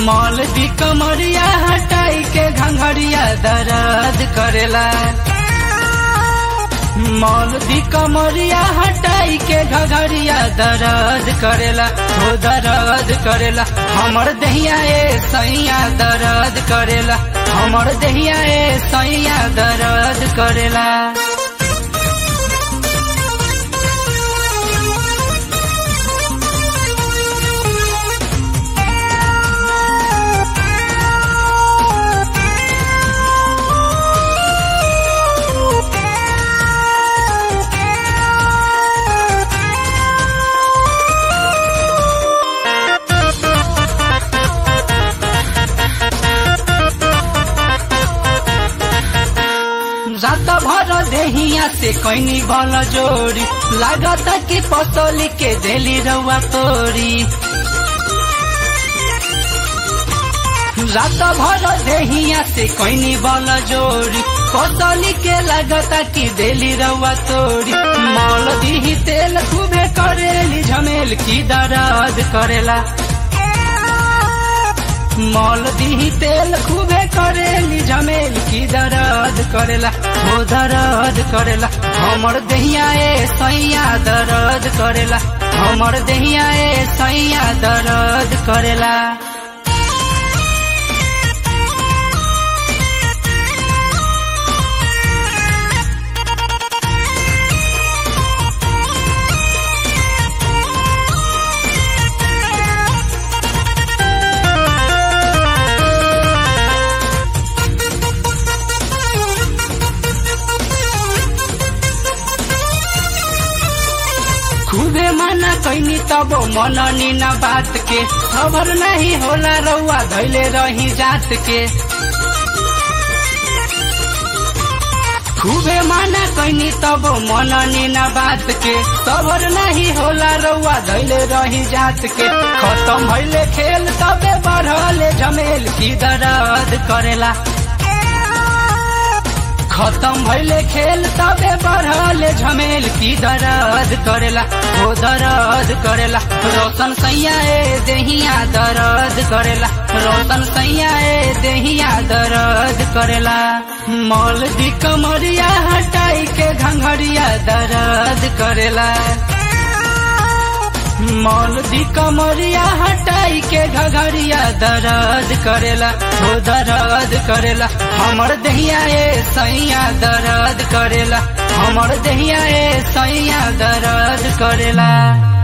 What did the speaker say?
mall दी कमरिया हटाई के घंघरिया दर्द करेला मॉल दी कमरिया हटाई के घघरिया दर्द करेला हो दर्द करेला हमर दहिया ए सैया दर्द करेला हमर दहिया ए सैया दर्द करेला रात भर देहिया से कैनी बल जोड़ी लागत कि पसोली के देली रउआ तोरी रात भर देहिया से कैनी बल जोड़ी पसोली के लागत कि देली रउआ तोरी मल दीही तेल खूबे करेली झमेल की दर्द करेला मॉल दी तेल खूबे करेली झमेल की दर्द करेला हो दर्द करेला हमर दहिया ए सैया दर्द करेला हमर दहिया ए सैया दर्द करेला खूबे मना कैनी तब मननी न बात के खबर नहीं होला रउआ धैले रही जात के खूबे मना कैनी तब मननी न बात के खबर नहीं होला रउआ धैले रही जात के खत्म भइले खेल तबे बढ़ले झमेल की दर्द करेला खत्म भइले खेल तबे बढ़ले झमेल की दर्द करेला ओ दर्द करेला रोशन सैया ए देहिया दर्द करेला रोशन सैया ए देहिया दर्द करेला मॉल दी कमरिया हटाई के घंघरिया दर्द करेला मॉल दी कमरिया हटाई के घघरिया दर्द करेला हो दर्द करेला हमर दहिया ए सैया दर्द करेला हमर दहिया ए सैया दर्द करेला